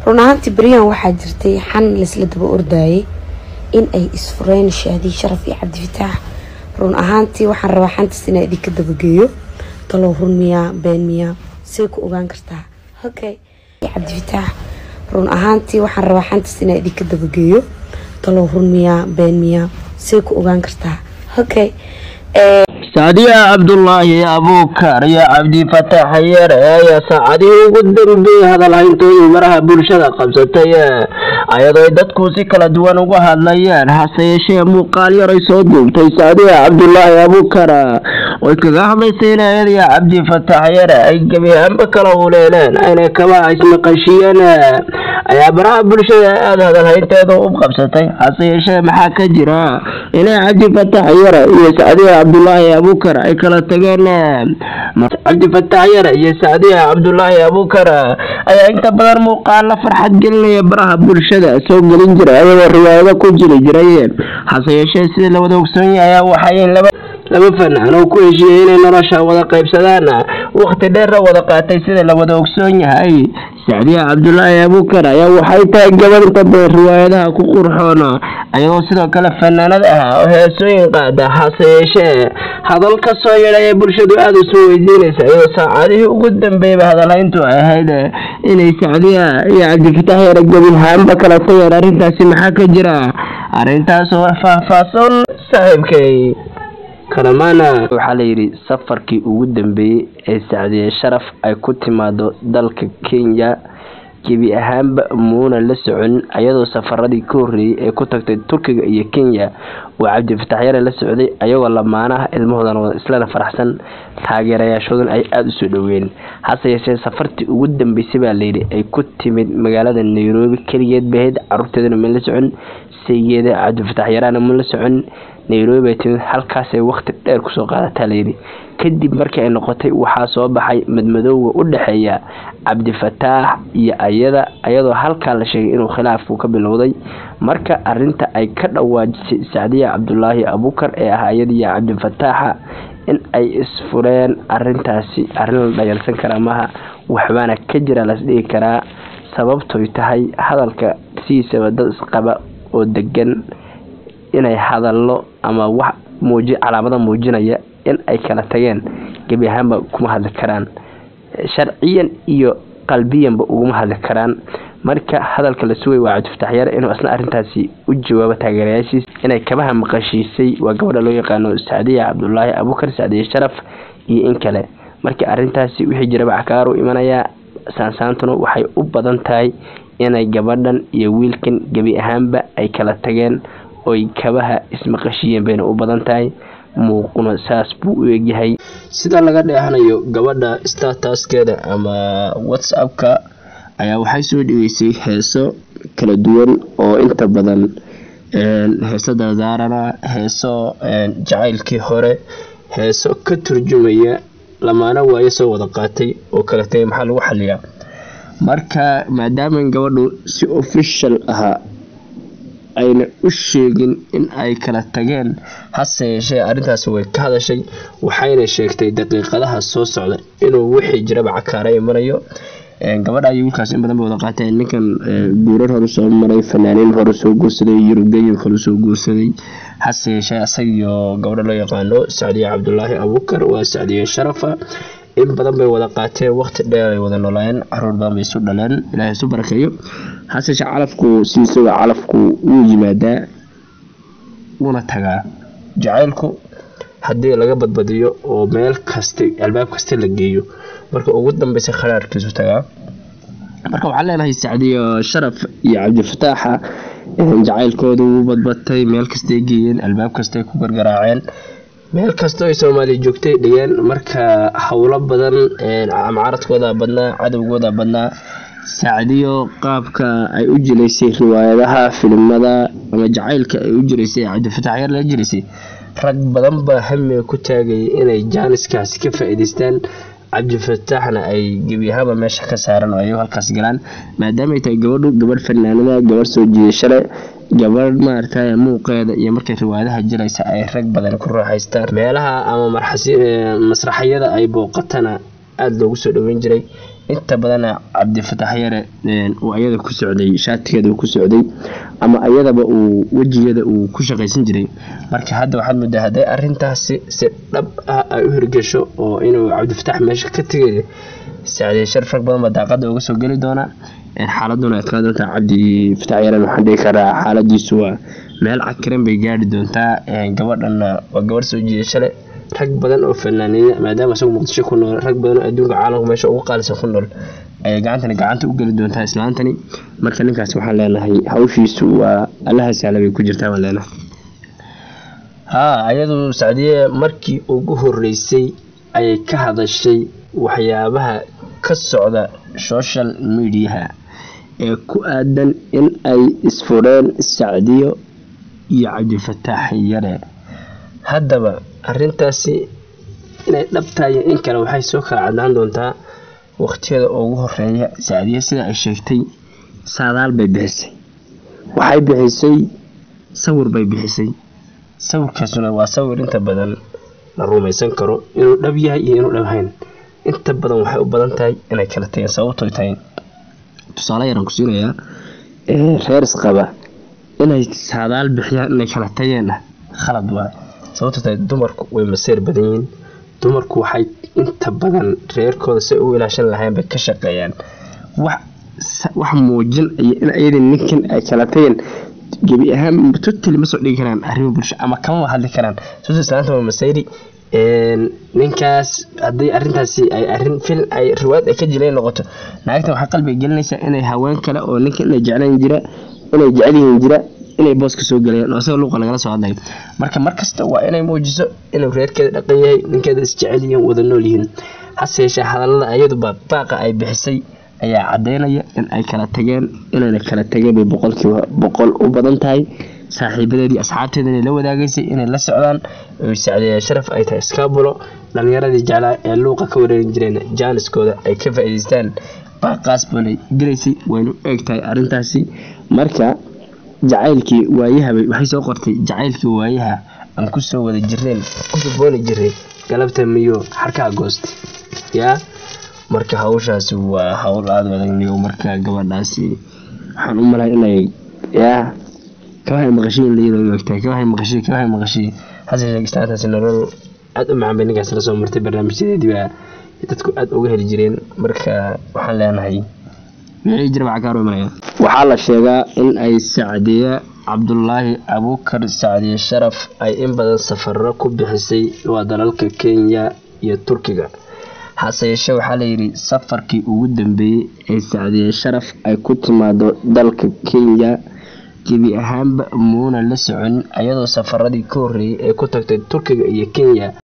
run ahaantii beryahan waxaa jirtay xan laisla daba ordaayay in ay isfureen shaadi sharaf iyo cabdifataax run ahaantii waxaan rabaa xantaas inaa idinka dabageeyo talow run miyaa been miyaa say ku ogaan kartaa okay cabdifataax run ahaantii waxaan rabaa xantaas inaa idinka dabageeyo talow run miyaa been miyaa say ku ogaan kartaa okay saadiya cabdulaahi abuukar iyo cabdifataax yare ayaa saacadihii ugu dambeeyey hadalhayntoodii maraha bulshada qabsatay ayadoo ay dadku si kala duwan uga hadlayeen hase yeeshee muuqaal yaray soo duubtay saadiya cabdulaahi abuukar oy kaga hadlaysay in ayadiyo cabdifataax yare ay gebi ahaanba kala huleeleen ayna kaba ismaqashiyeen ayaa baraha bulshada aada hadalhaynteeda u qabsatay hase yeeshee maxaa ka jira inay cabdifataax yare iyo saadiya cabdulaahi abuukar ay kala tageen cabdifataax yare iyo saadiya cabdulaahi abuukar ayaa inta badan muuqaala farxad gelinaya baraha bulshada soo gelin jiray ayagoo riwaayado ku jiri jiray hase yeeshee sida la wada ogsoon yahay ayaa waxay laba laba fanaan oo ku heshiiyey inay nolosha wada qaybsadaan waqti dheerna wada qaatay sida la wada ogsoon yahay sacdiya cabdulaahi abuukar ayaa waxay tahay gabadh inta badan riwaayadaha ku qurxoon ayagoo sidoo kale fanaanad ah oo heesooyin qaada hase yeeshee hadal ka soo yeedhay ee bulshadu aada isu weydiinaysa iyadoo saacadihii ugu dambeeyaba hadalhayntu ay ahayd inay sacdiya iyo cabdifataax yare gebihaanba kala tageen arrintaasi maxaa ka jira arrintaas oo faahfaahsan saaxiibkay kalamaana waxaa layidhi safarkii ugu dambeeyey ee sacdiye sharaf ay ku timaado dalka kenya gebi ahaanba muuna la socon ayadoo safaradii ka horreeyey ee ku tagtay turkiga iyo kenya oo cabdifataax yare la socday ayagoo lamaanaha ilmahoodan wada islana faraxsan taageerayaashoodan ay aada usoo dhoween hase yeeshee safartii ugu dambeysay baa layidhi ay ku timid magaalada nairobi keligeed bahayd caruurteedana ma la socon saygeeda cabdifataax yaraana ma la socon nairobi bay timid halkaasay waqti dheer kusoo qaadataa layidhi kadib markii ay noqotay waxaa soo baxay madmadowga u dhexeeya cabdifataax iyo ayada ayadoo halkaa la sheegay inuu khilaafku ka bilowday marka arinta ay ka dhawaajisay sacdiya cabdulaahi abuukar ee ah ayadiiyo cabdifataaxa in ay isfureen arintaasi arrin la dhayalsan karaa maaha waxbaana ka jira lasdhigi karaa sababtoy tahay hadalka sidiisaba dad isqaba oo degan inay hadallo ama wax muuji calaamada muujinaya in ay kala tageen gebi ahaanba kuma hadli karaan sharciyan iyo qalbiyanba uguma hadli karaan marka hadalka la sugay waa cabdifataax yare inuu isna arrintaasi u jawaabo taageerayaashiis inay kabaha maqashiisay waa gabadha loo yaqaano sacdiya cabdulaahi abuukar sacdiye sharaf iyo in kale marka arrintaasi wixii jiraba cakaar u imanayaa saansaantuna waxay u badan tahay inay gabadhan iyo wiilkan gebi ahaanba ay kala tageen oy kabaha ismaqashiyeen bayna u badan tahay muuquna saas buu u egyahay sida laga dheehanayo gabadha statuskeeda ama whatsappka ayaa waxay soo dhigeysay heeso kala duwan oo inta badan heeso dardaarana heeso jacaylkii hore heeso ka turjumaya lamaana waayo soo wada qaatay oo kala tagay maxaa lagu xaliyaa marka maadaama gabadhu si official ahaa ayna u sheegin in ay kala tageen hase yeeshee arrintaasi way ka hadashay waxayna sheegtay daqiiqadaha soo socda inuu wixii jiraba cakaara imanayo gabadha iyo wiilkaas in badan bay wada qaateen ninkan guurar hore soo maray fanaaniin hore soo guursaday yurubgeyin hore soo guursaday hase yeeshee isagiyo gabadha loo yaqaano sacdiye cabdulaahi abuukar waa sacdiye sharafa in badan bay wada qaateen waqti dheer ay wada noolayeen caruur badan bay isu dhaleen ilaahay isu barakeeyo hase yeeshee calafku siisaba calafku wuu yimaadaa wuuna tagaa jacaylku haddii laga badbadiyo oo meel kaste albaab kaste la geeyo marka ugu dambeysa kharaarkiisu tagaa marka waxaan leenahay sacdiyo sharaf iyo cabdifataaxa jacaylkooda wuu badbatay meel kastay geeyeen albaab kastay ku gargaraaceen meel kastoo ay soomaaliya joogtay dhigeen marka howlo badan mucaaradkooda badnaa cadowgooda badnaa sacdiyo qaabka ay u jilaysay riwaayadaha filimada ama jacaylka ay u jiraysay cabdifataax yar la jiraysay rag badan baa hamiga ku taagayay inay jaaniskaasi ka faa-iideystaan cabdifataaxna ay gebi ahaanba meesha ka saaran oo ay halkaas galaan maadaamaay tahay gabadhu gabadh fanaanada gabadh soo jiidashale gabadh maaragtay muuqeeda iyo markay riwaayadaha jiraysa ay rag badan ku raaxaystaan meelaha ama masraxyada ay booqatana aada loogu soo dhaweyn jiray inta badana cabdifatax yare uu ayada ku socday shaatigeeda uu ku socday ama ayadaba uu wejigeeda uu ku shaqaysan jiray marka hadda waxaad moodaa hadday arintaasi si dhab ah ay u hirgasho oo inuu cabdifatax meesha ka tegay sacdiye sharaf rag badan baa daaqada uga soo geli doonaa xaaladuna adkaa doontaa cabdi fatax yaren waxaan dhihi karaa xaaladiisu waa meel cakiran bay gaari doontaa gabadhana waa gabadh soo jiidashale rag badan oo fanaaniina maadaama isagu muqdisho ku nool rag badan oo adduunka caalamka meesha ugu qaalisan ku nool ayay gacantani gacanta u geli doontaa islaantani marka ninkaas waxaan leenahay hawshiisu waa allaha sahla bay ku jirtaa baan leenahay haa ayadu sacdiye markii ugu horeysay ayay ka hadashay waxyaabaha ka socda social mediaha ee ku aadan in ay isfureen sacdiyo iyo cabdifataax yare haddaba arintaasi inay dhabtahay in kale waxay soo kala cadaan doontaa waqtiyada ugu horeeya sacdiye sida ay sheegtay saadaal bay bixisay waxay bixisay sawir bay bixisay sawirkaasuna waa sawir inta badan la rumaysan karo inuu dhab yahay iyo inuu dhabhayn inta badan waxay u badan tahay inay kala tageen sababtoy tahay tusaale yaraan ku siinayaa reer isqaba inay saadaal bixiyaan inay kala tageenna khalad waa sababto tahay dumarku way maseer badan yihiin dumarku waxay inta badan reerkooda si u ilaashan lahayn bay ka shaqeeyaan wax wax muujinaya in ayada ninkan ay kala tageen gebi ahaan totally ma soo dhigi karaan arrimo bulsho ama kamama hadli karaan sababto islaanta waa maseyri ninkaas haddii arintaasi ay arin fil ay riwaayad ay ka jileen noqoto naagtan waxay qalbiga gelinaysaa inay haween kale oo ninka inay jeclan jira inay jecel yihiin jira inay booska soo galayaan oo isaga luuqa lagala soo hadlayo marka markasta waa inay muujiso inuu reerkeeda dhaqan yahay ninkeeda isjecel yihiin wada nool yihiin hase yeeshee hadallada ayaduba baaqa ay bixisay ayaa cadeynaya in ay kala tageen inayna kala tageen bay boqolkiiba boqol u badan tahay saaxiibadeedii asxaabteeda inay la wadaagaysay inay la socdaan sacdiya sharaf ay tahay skaabulo dhalinyaradii jeclaa ee luuqa ka wareerin jireen jaaniskooda ay ka faa-iideystaan baaqaas balay gelaysay waynu eeg tahay arrintaasi marka jacaylkii waayahabay waxay soo qortay jacaylkii waayaha aan kusoo wada jireen ku gabooni jiray galabta miyo xarkaha goosta yaa marka hawshaasi waa hawl aada adagniyo marka gabadhaasi waxaan u malay inay yaa kabahay maqashiin layadoo ogtahay kabahay maqashii kabahay maqashii hase sheegistaantaasi nolol aada u macaan bay ninkaas la soo martay barnaamijyadeedii baa dadku aada uga heli jireen marka waxaan leenahay waxaa la sheegaa in ay sacdiye cabdulaahi abuukar sacdiye sharaf ay in badan safaro ku bixisay waa dalalka kenya iyo turkiga hase yeeshee waxaa layidhi safarkii ugu dambeeyey ee sacdiye sharaf ay ku timaado dalka kenya gebi ahaanba muuna la soconin ayadoo safaradii ka horreeyay ee ku tagtay turkiga iyo kenya